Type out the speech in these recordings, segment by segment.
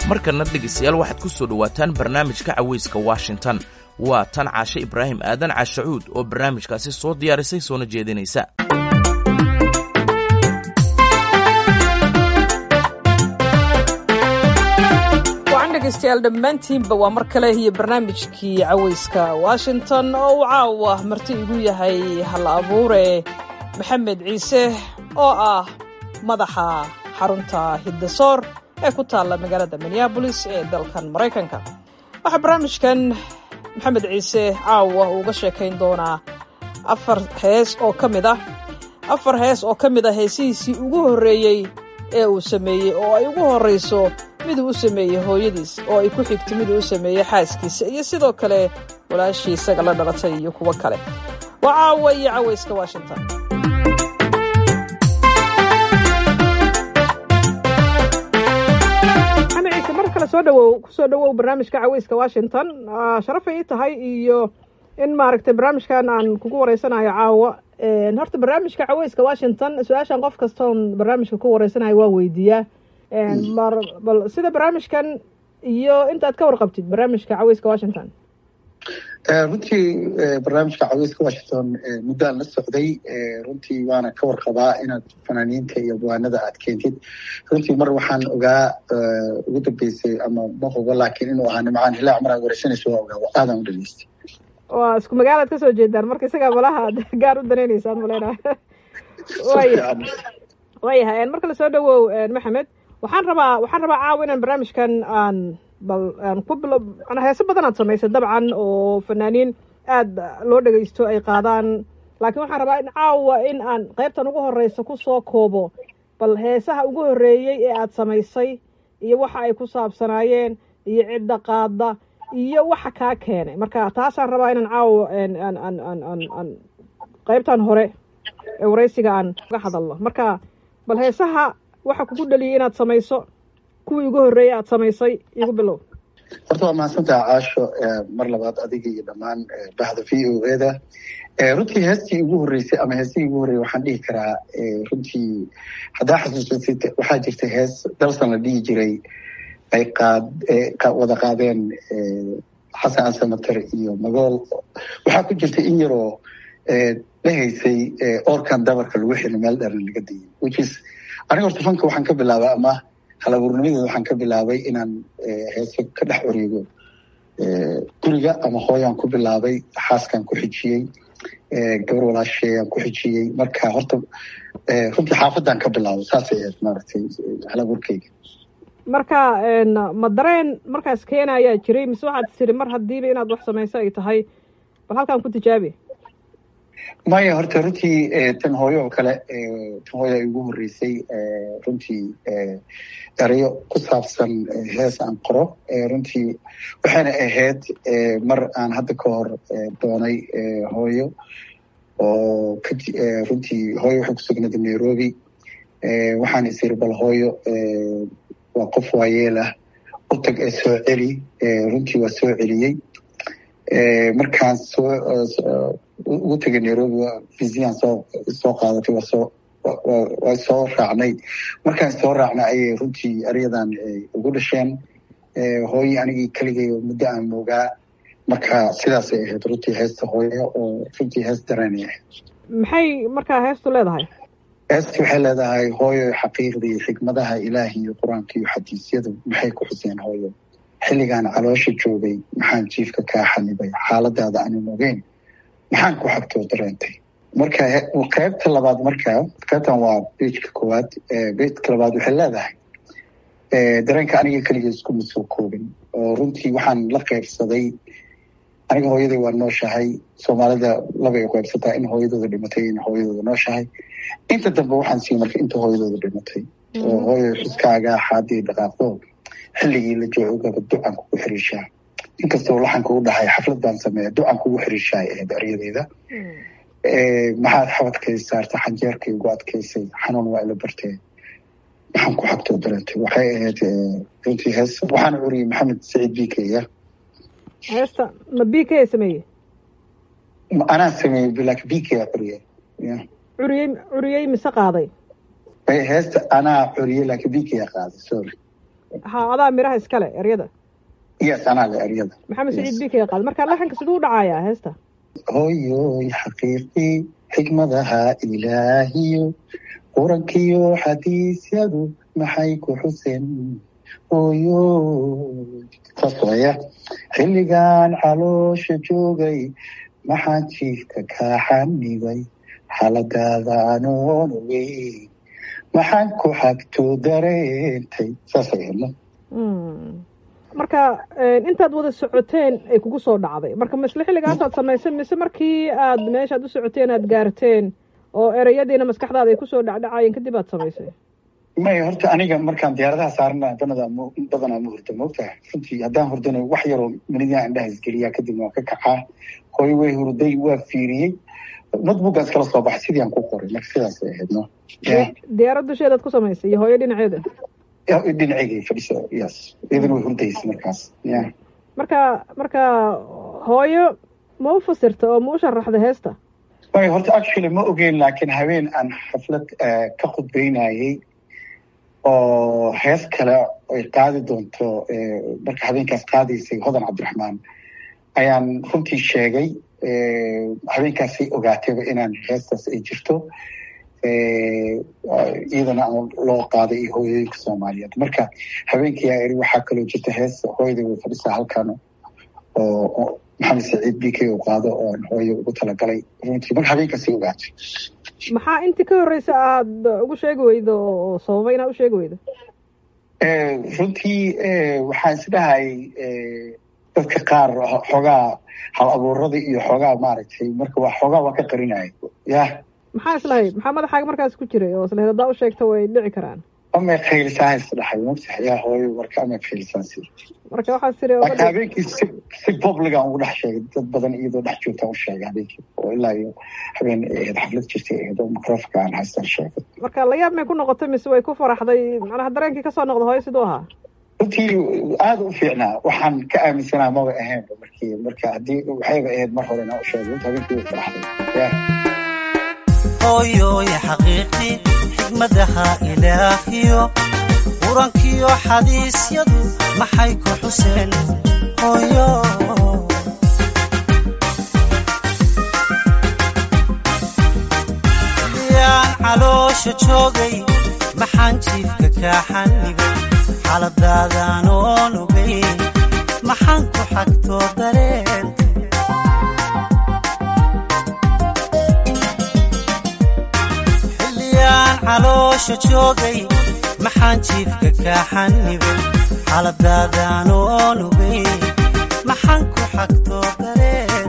markana dhegaystayaal waxaad ku soo dhowaataan barnaamijka cawayska washington waa tan caashe ibraahim aadan caashacuud oo barnaamijkaasi soo diyaarisay soona jeedinaysa degeystayaal dhammaantiinba waa mar kale iyo barnaamijkii cawayska washington oo uu caawa marti igu yahay hal abuure maxamed ciise oo ah madaxa xarunta hiddasoor ee ku taalla magaalada minneabolis ee dalkan maraykanka waxaa barnaamijkan maxamed ciise caawa uu uga sheekayn doonaa afar hees oo ka mid ah afar hees oo ka mid ah heesihiisii ugu horreeyey ee uu sameeyey oo ay ugu horrayso miduu u sameeyey hooyadiis oo ay ku xigto miduu u sameeyey xaaskiisa iyo sidoo kale walaashii isaga la dhalatay iyo kuwo kale waa caawa iyo cawayska washington maxamed ciise mar kale soo dhawow kusoo dhawow barnaamijka cawayska washington sharafay ii tahay iyo in maaragtay barnaamijkan aan kugu wareysanayo caawa horta barnaamijka cawayska washington su-aashan qof kastoon barnaamijka ku wareysanayo waa weydiiyaa mar bal sida barnaamijkan iyo intaad ka warqabtid barnaamijka cawayska washington runtii barnaamijka cawayska washington muddaan la socday runtii waana ka warqabaa inaad fanaaniinta iyo buwaanada aad keentid runtii mar waxaan ogaa ugu dambeysay ama ma hubo laakiin inuu ahaa nimcaan hilaac mar aad wareysanayso waa ogaa aadaan u dhageystay waa isku magaalaad kasoo jeedaan marka isagaa malaha gaar u danaynaysaan maleyna waya waayahay marka lasoo dhawow maxamed waxaan rabaa waxaan rabaa caawa inaan barnaamijkan aan bal aan ku bilo heese badan aad samaysay dabcan oo fanaaniin aada loo dhegaysto ay qaadaan laakiin waxaan rabaa in caawa in aan qaybtan ugu horeysa kusoo koobo bal heesaha ugu horreeyey ee aad samaysay iyo waxa ay ku saabsanaayeen iyo cidda qaada iyo waxa kaa keenay marka taasaan rabaa inaan caawa aan aan aan aan aan qaybtan hore ee waraysiga aan uga hadalno marka bal heesaha waxa kugu dhaliyay inaad samayso kuwii ugu horreeyey aad samaysay igu bilow horta waa mahadsantaha caasho mar labaad adiga iyo dhammaan bahda v o e da runtii heestii ugu horreysay ama heestii ugu horreeyey waxaan dhihi karaa runtii haddaa xasuusatid waxaa jirta hees dalsan la dhihi jiray ay qaad wada qaadeen xasan asamater iyo magool waxaa ku jirta in yaroo dhahaysay orkan dabarka lagu xili meel dheran laga dayay which is aniga horta fanka waxaan ka bilaabay ama halabuurnimadeeda waxaan ka bilaabay inaan heeso ka dhex wareego guriga ama hooyaan ku bilaabay xaaskaan ku xijiyey gabar walaasheeyaan ku xijiyey marka horta runtii xaafadaan ka bilaabay saasay ahayd maaragtay halabuurkeyga marka ma dareen markaas keena ayaa jiray mise waxaad tiri mar haddiiba inaad wax samayso ay tahay bal halkaan ku tijaabi maya horta runtii tan hooyo oo kale tan hooyo ay ugu horreysay runtii erayo ku saabsan hees aan qoro runtii waxayna ahayd mar aan hadda ka hor doonay hooyo oo runtii hooyo waxay kusugnaday nairobi waxaan is iri bal hooyo waa qof waayeel ah u tag ee soo celi runtii waa soo celiyey markaan soo ugu tegay nairobi visian soo soo qaadatay waa soo waa soo raacnay markaan soo raacnay ayay runtii eryadan ugu dhasheen hooyi anigii keligay muddo aan moogaa marka sidaasay ahayd runtii heesta hooyo oo runtii hees dareenay ahayd maxay markaa heestu leedahay heesta waxay leedahay hooyo xaqiiqda iyo xikmadaha ilaahi iyo qur-aanka iyo xadiisyadu maxay ku xuseen hooyo xilligaan caloosha joogay maxaan jiifka kaa xanibay xaaladaada aanan ogeyn maxaan ku xagtoo dareentay marka qaybta labaad marka qaybtan waa bejka koowaad bejka labaad waxay leedahay dareenka aniga keliga iskuma soo koobin oo runtii waxaan la qaybsaday aniga hooyaday waa nooshahay soomaalida labay u qaybsataa in hooyadooda dhimatay in hooyadooda nooshahay inta dambe waxaan sii marka inta hooyadooda dhimatay oo hooyo xuskaaga xaadii dhaqaaqdo xilligii la joogaba ducan kugu xiriishaa inkastoo laxanka u dhahay xaflad baan sameeya ducan kugu xiriishaa ay ahayd eryadeeda maxaad xabadkay saarta xanjeerkay ugu adkaysay xanuun waa ila bartee maxaan ku xagtoo dareentay waxay ahayd runtii hees waxaana curiyey maxamed saciid bikeya heesta ma b k sameeye anaa sameeyey laakiin bikeya curiyey curiyey curiyey mise qaaday heesta anaa curiyey laakiin bikeya qaaday sorry ha adaa miraha iskale eryada yes anaa le eryada maxamed saciid bika qaad marka laxanka siduu u dhacayaa heesta hooyoy xaqiiqii xikmadaha ilaahiyo qurankiyo xadiisyadu maxay ku xuseen hooyoy saas waya xilligan caloosha joogay maxaan jiifka kaa xanibay xaaladaada anoon ogeyn maxaan ku xagto dareentay saasay hedno marka intaad wada socoteen ay kugu soo dhacday marka misle xilligaasaad samaysay mise markii aad meeshaad u socoteen aad gaarteen oo ereyadiina maskaxdaada ay kusoo dhacdhacayeen kadib aad samaysay may horta aniga markaan diyaaradaha saarana banada badanaa ma hurda maogtahay runtii haddaan hurdana wax yaroo manidaa indhaha isgeliyaa kadibna waan ka kacaa hooyo way hurday waa fiiriyey notebookgaan iskala soo baxay sidii aan ku qoray marka sidaasay ahayd no diyaarad dusheedaad ku samaysay iyo hooyo dhinaceeda dhinaceyga fadhiso yes iyadana way hurdaysa markaas ya marka marka hooyo ma u fasirta oo ma u sharaxda heesta may horta actually ma ogeyn laakiin habeen aan xaflad ka khudbeynayey oo hees kale ay qaadi doonto marka habeenkaas qaadaysay hodan cabdiraxmaan ayaan runtii sheegay habeenkaasay ogaatayba inaan heestaas ay jirto iyadana aan loo qaaday iyo hooyooyinka soomaaliyeed marka habeenkii aa iri waxaa kaloo jirta hees hooyada way fadhisaa halkan oo maxamed saciid b k u qaado oon hooyo ugu talagalay runtii marka habeenkaasay ogaatay maxaa intii ka horreysa aada ugu sheegi weydo oo sababay inaad u sheegi weydo runtii waxaan isdhahayay dadka qaar xoogaa hal abuurada iyo xoogaa maaragtay marka waa xoogaa waa ka qarinaya yah maxaa islahayd maxaa madaxaaga markaas ku jiray oo islahayd haddaa u sheegta way dhici karaan amay khaylisaa isdhaxay mogtahay yaa hooyo marka amay khaylisaa si marka waxaa tiri marka habeenkii si si publican ugu dhex sheegay dad badan iyadoo dhex joogtaan u sheegay habeenkii oo ilaa iyo habeen ahayd xaflad jirtay ahayd oo microfonka aan haystaan sheegay marka layaab may ku noqotay mise way ku faraxday macnaha dareenkii kasoo noqda hooyo siduu ahaa runtii aada u fiicnaa waxaan ka aaminsanaa maba ahaynba markii marka haddii waxayba ahayd mar hore inaa u sheegay runta habeenkii way faraxday ya hooyoy xaqiiqi xikmadaha ilaahiyo qurankiyo xadiisyadu maxay ku xuseen hooyo yaan caloosha joogay maxaan jiifka kaa xanibay xaaladaadaan oon ogeyn maxaan ku xagtoo dareen caloosha joogay maxaan jiifka kaa xanibay xaaladaadaan oon ogeyn maxaan ku xagtoo dareen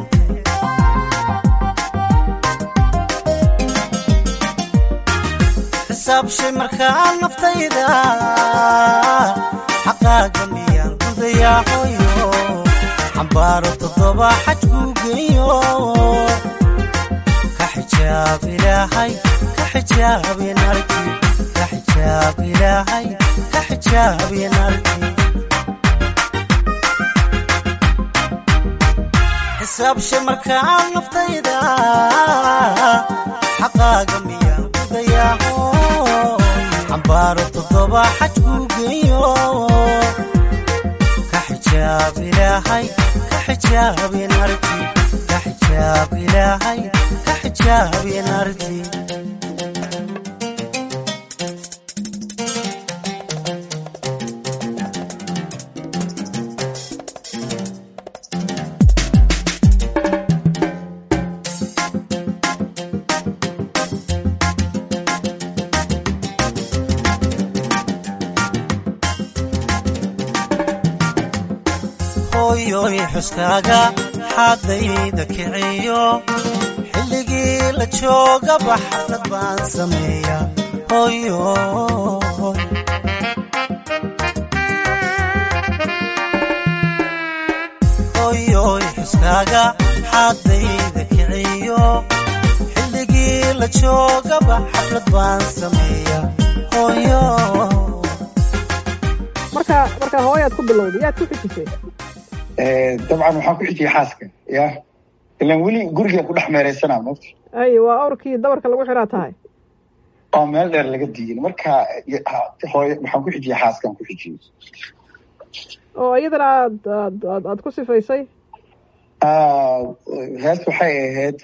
xisaabshay markaa naftayda xaqaaga miyaan gudayaa hooyo xambaaro toddoba xaj kuu geeyo ka xijaab ilaahay كحجاب نرجي كحجاب إلهي كحجاب نرجي حساب شمرك عن نفطيدا حقاق ميا ضياهو عبارة الضبا حجو قيو كحجاب إلهي كحجاب نرجي كحجاب إلهي كحجاب نرجي hooyoy xuskaaga xaadayda kiciyo xilligii la joogaba xaflad baan sameeya hooyo hooyoy xuskaaga xaadayda kiciyo xilligii la joogaba xaflad baan sameeya hooyo marka marka hooyaad ku bilowday yaad ku xijisay dabcan waxaan ku xijiyay xaaska ya ilan weli guriga ku dhex meereysanaa mogta ay waa awrkii dabarka lagu xiraa tahay oo meel dheer laga diyin marka hooy waxaan ku xijiyey xaaskaan ku xijiyey oo iyadana aad aad aad aad ku sifaysay hees waxay ahayd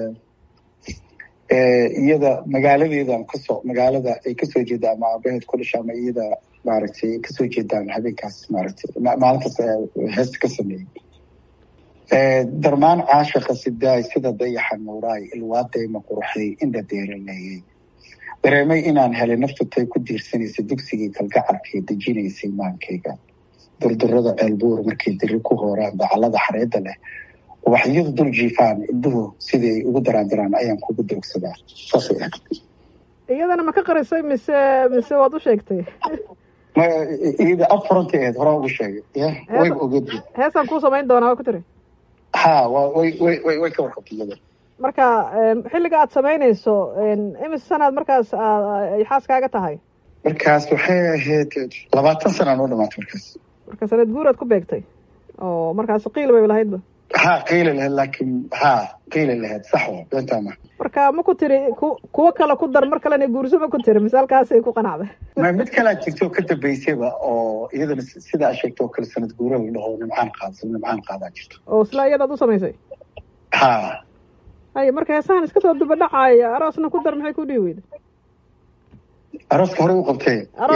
iyada magaaladeedan kasoo magaalada ay kasoo jeedaan ama aabaheed ku dhasha ama iyada maaragtay kasoo jeedaan habeenkaas maaragtay maalintaas heesta ka sameeyey darmaan caashiqa sidaay sida dayaxa nuuraay ilwaadayma qurxay indha deeraleeyey dareemay inaan helay naftutay ku diirsanaysa dugsigii kalgacalkay dejinaysay maankayga durdurada ceelbuur markay diri ku hooraan dacalada xareedda leh waxyadu dul jiifaan indhuhu sidii ay ugu daraandaraan ayaan kugu doogsadaa saasay ahayd iyadana ma ka qarisay mise mise waad u sheegtay iyada afurantay ahayd horaa ugu sheegay ya wayba ogeed heesaan kuu samayn doonaa waa ku tiri ha wa way way way way ka warqabtay iyada marka xilliga aad samaynayso imise sanaad markaas ay xaaskaaga tahay markaas waxay ahayd labaatan sana noo dhamaatay markaas marka sanad guur aad ku beegtay oo markaas qiil bay lahaydba ha qiila lahayd laakiin ha qiila lahayd sax wa beentaama marka ma ku tiri ku kuwo kale ku dar mar kalena guurso ma ku tiri misaalkaasay ku qanacday ma mid kalaa jirta oo ka dambeysayba oo iyadana sida a sheegta oo kale sanad guura la dhaho nimcaan qaad nimcaan qaadaa jirto oo isla iyadaad u samaysay ha hay marka heesahan iska soo duba dhacaya aroosna ku dar maxay ku dhihi weyda arooska hore u qabtay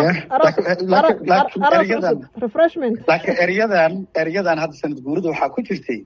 refreshment laakiin eryadan eryadan hadda sanad guurada waxaa ku jirtay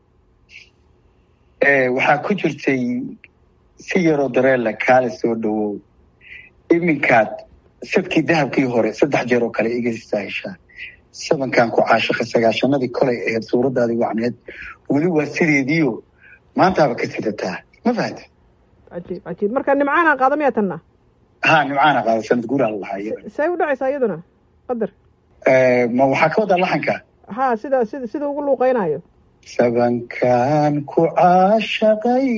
waxaa ku jirtay si yaroo dareela kaale soo dhawow iminkaad sadkii dahabkii hore saddex jeer oo kale iga saaheshaa sabankan ku caashiqa sagaashanadii kolay ahayd suuradaadii wacneed weli waa sideediio maantaaba ka sidataa ma fahanta cajiib cajiib marka nimcaana qaada miyaa tanna ha nimcaana qaada sanad guuraa la lahaa iyada say u dhacaysaa iyaduna qadar ma waxaa ka wadaa laxanka ha sida sida sida ugu luuqeynayo sabankan ku caashaqay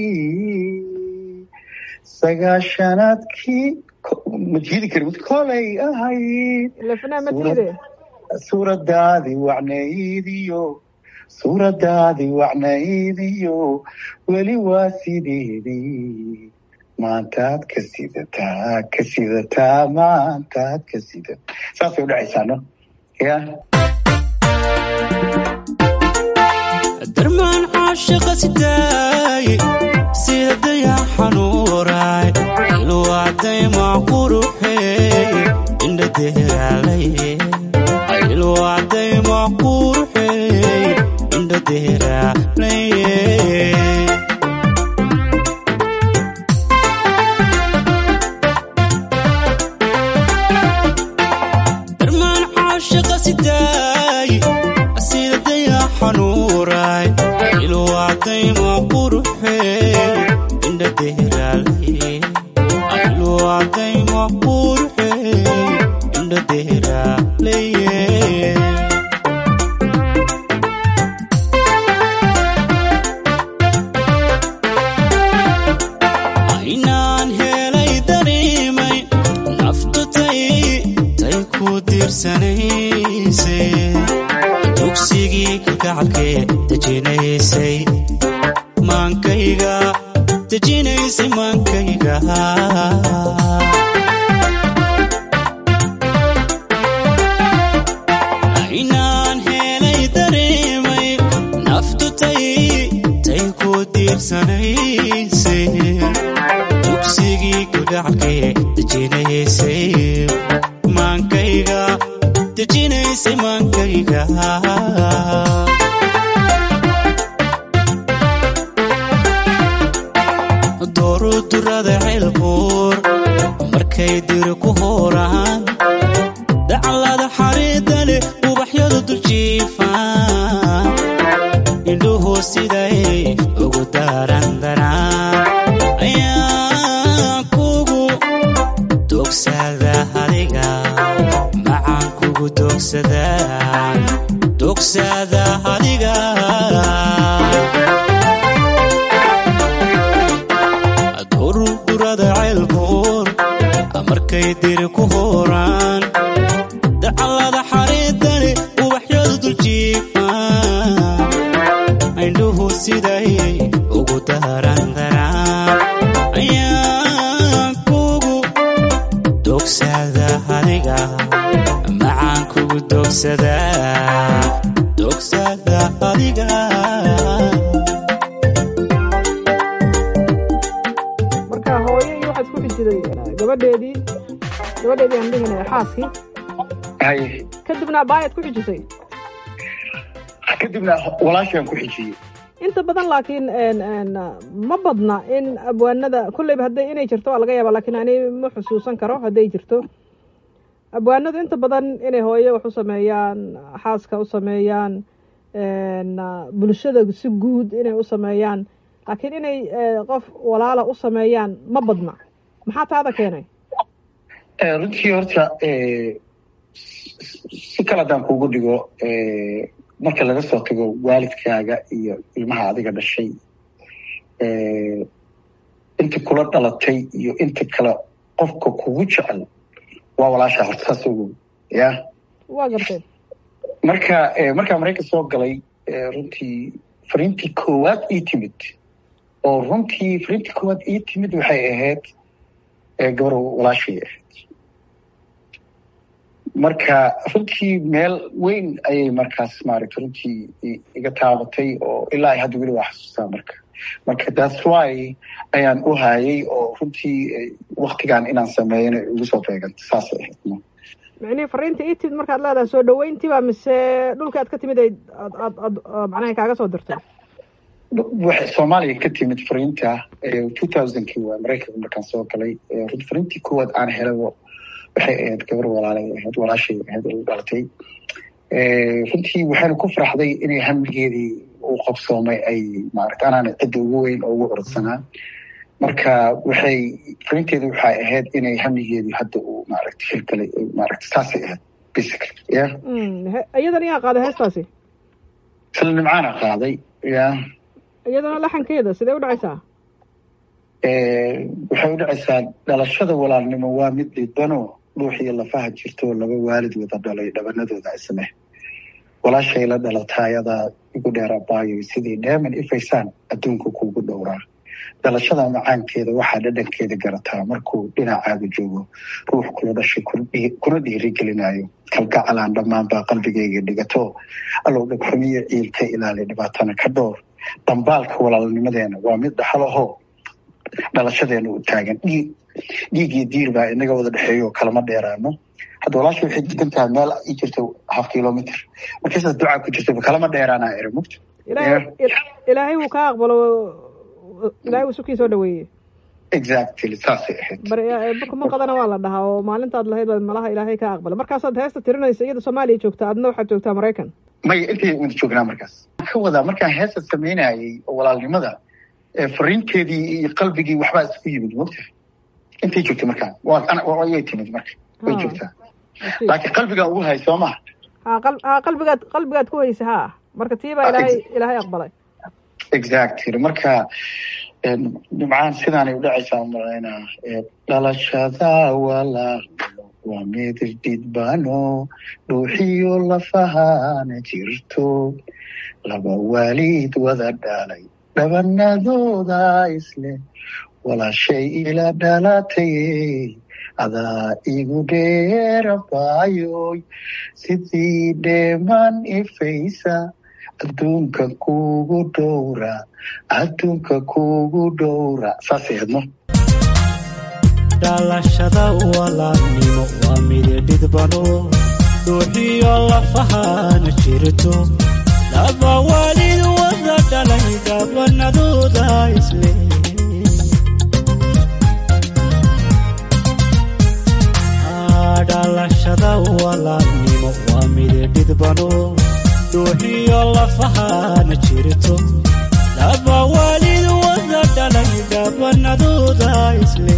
sagaashanaadkii ma jiidi kari mid kolay ahayd lafnaa ma tiide suuradaadii wacnaydiyo suuradaadii wacnaydiyo weli waa sideedii maantaad ka sidataa ka sidataa maantaad ka sidata saasay udhacaysaa no ya darmaan caashiqa sidaaye sida dayax xanuuraay ilwaadayma quruxeeye indha deeraalaye ilwaadayma quruxeeye indha deeraalaye darmaan caashiqa sidaaye sida dayax xanuuraay ilwaadayma quruxeeye indha deeraalaye ilwaadayma quruxeeye indha deeraalaye inaan helay dareemay naftutay tay ku diirsanaysay dugsigii kalgacalkee dejinaysay maankayga dejinaysay maankayga inaan helay dareemay naftutay tay ku diirsanaysay dugsigii kalgacalkee dejinaysay maankayga dejinaysay maankayga doorudurada ceelbuur markay diri ku hooraan dacalada xariida leh ubaxyadu duljiifaan indhuhu siday ugu daarandaraan ayaan kugu dogsada adiga macaan kugu dogsada dogsada adiga dururada ceelbuur markay diri ku hooraan dacalada xariidani ubaxyadu duljiifaan indhuhu siday ugu daarandaraan ayaan kugu adiga marka hooyo iyo waxaa isku xijiday gabadheedii gabadheedii aan dhihinay xaaskii haye kadibna abaayaad ku xijisay kadibna walaashaan ku xijiyey inta badan laakiin n n ma badna in abwaanada kulleyba hadday inay jirto waa laga yaaba lakiin ani ma xusuusan karo hadday jirto abwaanadu inta badan inay hooyo wax u sameeyaan xaaska u sameeyaan n bulshada si guud inay u sameeyaan laakiin inay qof walaala u sameeyaan ma badna maxaa taada keenay runtii horta si kale haddaan kugu dhigo marka laga soo tago waalidkaaga iyo ilmaha adiga dhashay inta kula dhalatay iyo inta kale qofka kugu jecel waa walaasha horta saas ogow ya waa gartay marka markaa maraykan soo galay runtii fariintii koowaad ii timid oo runtii fariintii koowaad ii timid waxay ahayd gabar walaashay ahayd marka runtii meel weyn ayay markaas maaragta runtii iga taabatay oo ilaa hadda weli waa xasuustaa marka marka thats why ayaan u hayay oo runtii waktigan inaan sameeyana igu soo beeganta saasay ahayd micnihii fariinta ii timid markaad leedahay soo dhaweyntiiba mise dhulka aad ka timid ay ad ad ad macnaha kaaga soo dirtay waxay soomaaliya ka timid fariinta two thousandkii waa maraykanka markaan soo galay fariintii koowaad aan helabo waxay ahayd gabar walaalay ahayd walaashay ahayd u dhalatay runtii waxayna ku faraxday inay hamigeedii u qabsoomay ay maarata anaana cidda ugu weyn oo ugu orodsanaa marka waxay fariinteedu waxay ahayd inay hamigeedii hadda uu maaragta hirgalay maaragta saasay ahayd basically ya iyadan yaa qaaday heestaasi isla nimcaana qaaday ya iyadana laxankeeda sidee u dhacaysaa waxay u dhacaysaa dhalashada walaalnimo waa mid dhidbano dhuuxiyo lafaha jirto laba waalid wada dhalay dhabanadooda isne walaashay la dhalatayadaa igu dheerabaayo sidii dheeman ifaysaan adduunka kuugu dhowraa dhalashada macaankeeda waxaa dhadhankeeda garataa markuu dhinacaaga joogo ruux kula dhashay kuna dhiirigelinayo kalgacalaan dhammaanbaa qalbigayga dhigato allow dhagxumiyo ciil ka ilaali dhibaatana ka dhowr dambaalka walaalnimadeena waa mid dhaxalaho dhalashadeena u taagan dhiig dhiigiyo diir baa inaga wada dhexeeyo kalama dheeraano hadda walaasha waxay degan tahay meel ii jirto half kilometer markaysaas ducaa ku jirto kalama dheeraanaa eri mugta ilaahay wuu kaa aqbalo ilaahay wuu sukii soo dhaweeyey exactly saasay ahayd barkuma qadana waa la dhahaa oo maalintaad lahayd baad malaha ilaahay kaa aqbala markaasaad heesta tirinaysa iyada soomaaliya joogta adna waxaad joogtaa maraykan maya intay wada joognaa markaas ka wadaa markaan heesta samaynayay oo walaalnimada fariinteedii iyo qalbigii waxbaa isku yimid mogta intay joogtay markaan wayay timid marka way joogtaa laakiin qalbigaa ugu hay soo maha ha qalbigaad qalbigaad ku haysa ha marka tii baa ilaahay ilaahay aqbalay exactly marka nimcaan sidaanay u dhacaysaa malaynaa dhalashada walaalnimo waa mid dhidbano dhuuxiyo lafahana jirto laba waalid wada dhalay dhabanadooda isle walaashay ila dhalatay adaa igu dheerabaayoy sidii dheeman ifaysa adduunka kugu dhowra adduunka kugu dhowra saasay hadno dhalashada walaalnimo waa mid dhidbano dhuuxiyo lafahana jirto laba waalid wada dhalay dhabanadooda isle dhalashada walaalnimo waa mid dhidbano dhuuxiyo lafahana jirto laba waalid wada dhalay dhabanadooda isle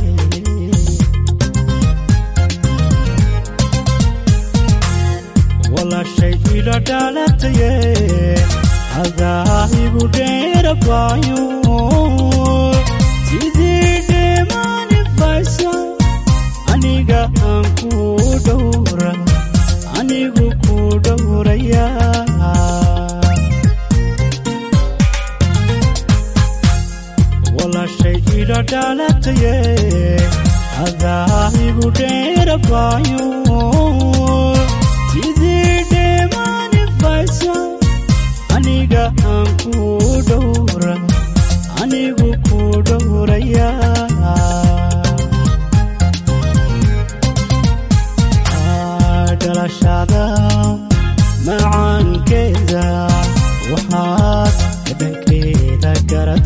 walaashay ila dhalataye adaa igu dheerabaayo sidii dheemanifaysa aniga aan ku dhowra anigu ku dhowraya walaashay ila dhalataye adaa igu dheerabaayo sidii dheemanifaysa aniga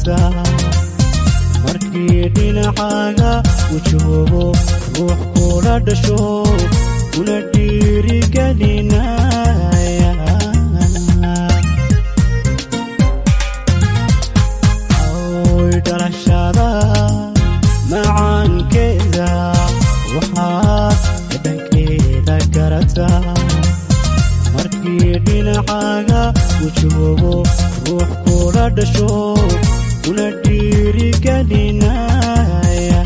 garata markii dhinacaaga uu joogo ruux kula dhasho kuna dhiirigelinaya oy dhalashada macaankeeda waxaad dhadhankeeda garata markii dhinacaaga uu joogo ruux kula dhasho kuna dhiirigelinaya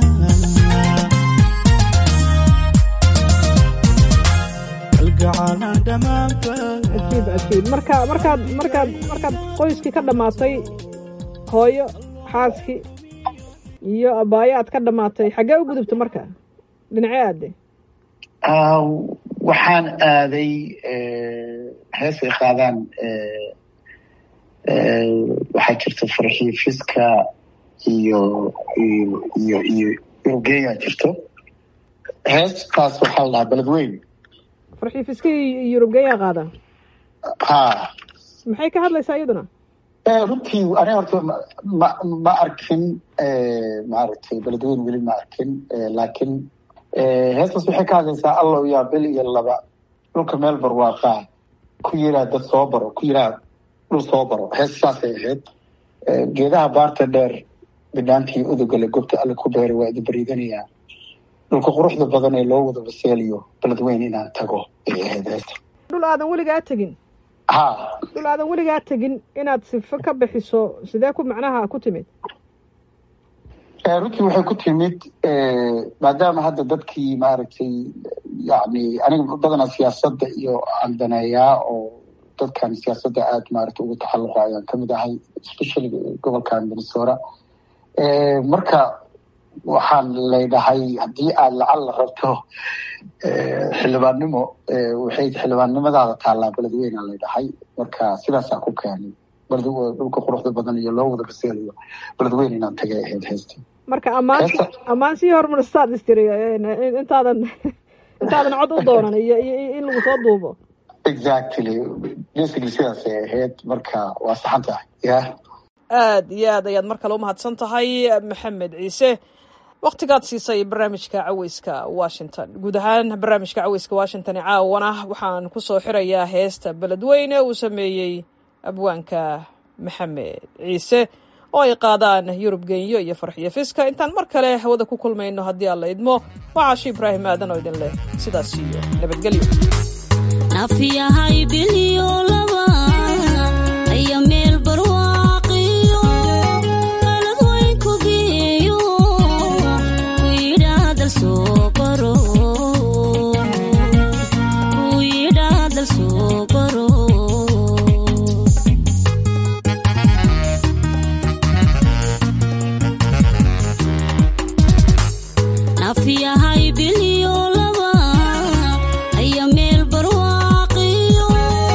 kalgacalan dhammaanba cajiib cajiib marka markaad markaad markaad qoyskii ka dhammaatay hooyo xaaskii iyo abaayo aad ka dhammaatay xaggee u gudubta marka dhinacee aade Ah, waxaan aaday heesay qaadaan waxaa jirta farxiifiska iyo iyo iyo iyo urugeya jirto heestaas waxaa la dhahaa beledweyn farxiifiskii yurubgeeyaa qaada ha maxay ka hadlaysaa iyaduna Eh, runtii aniga horta ma- ma ma arkin maaragtay beledweyn weli ma arkin Eh, laakiin eh, heestaas waxay ka hadlaysaa allow yaa bil iyo laba dhulka meel barwaaqaa ku yiraa dad soo baro ku yiraa dhul soo baro hees saasay ahayd Eh, geedaha baarta dheer bidhaantii udugale gobta alle ku beeray waa idin bariidanayaa dhulka quruxda badan ee loo wada baseeliyo beledweyn inaan tago ay ahayd heesta dhul aadan weligaa tegin ha dhul aadan weligaa tegin inaad sifo ka bixiso sidee ku macnaha ku timid Eh, runtii waxay ku timid eh, maadaama hadda dadkii maaragtay yani aniga badanaa siyaasadda iyo aan daneeyaa oo dadkan siyaasadda aada maaragtay ugu taxalluqa ayaan kamid ahay especially gobolkan minnesota Eh, marka waxaan leedhahay haddii aad lacag la rabto eh, xildhibaannimo eh, waxay xildhibaannimadaada taallaa beledweyne aan leedhahay marka sidaasaa ku keenay baled dhulka quruxda badan iyo loo wada baseeliyo beledweyne inaan tagay ahayd heesta marka ammaan ammaan sii hormaristaad istiri intaadan intaadan cod u doonan iyo iyo iyo in lagu soo duubo exactly basically sidaasay ahayd marka waa saxan tahay ya aad iyo aad ayaad mar kale umahadsan tahay maxamed ciise waktigaad siisay barnaamijka caweyska washington guud ahaan barnaamijka caweyska washington ee caawana waxaan kusoo xirayaa heesta beledweyne uu sameeyey abwaanka maxamed ciise oo ay qaadaan yurub genyo iyo farxiyo fiska intaan mar kale hawada ku kulmayno haddii aan la idmo waa caashi ibraahim aadan oo idin leh sidaas iyo nabadgelyo nafiyahay biliyo laba aya meel barwaaqiyo qalad weyn ku geeyo ku yidhaadal soo baro ku yidhaadal soo baro nafiyahay biliyo laba aya meel barwaaqiyo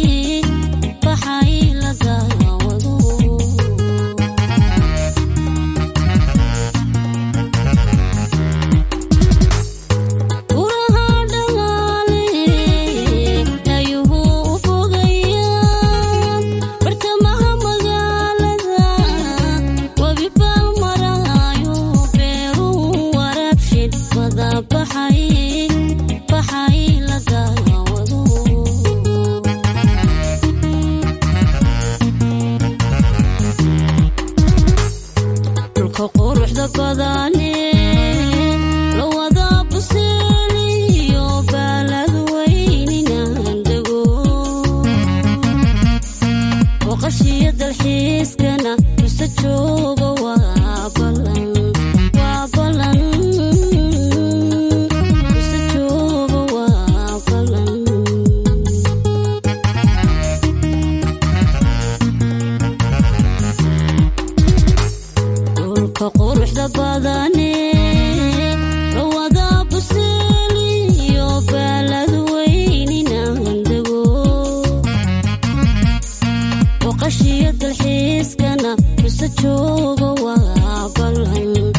baxay la daawado guraha dhalaale ayuhu u fogayaan bartamaha magaalada webi baal maraayo beeruu waraabshin wada baxay baxay la daawado dhulka quruxda badane la wada buseeliyo baalad weyninaan dego boqashiyo dalxiiskana mise jooga waa balan waa balan mise jooga waa balan dhulka quruxda badane la wada buseeliyo baalad weyninaan dego boqashiyo dalxiiskana mise jooga waa balan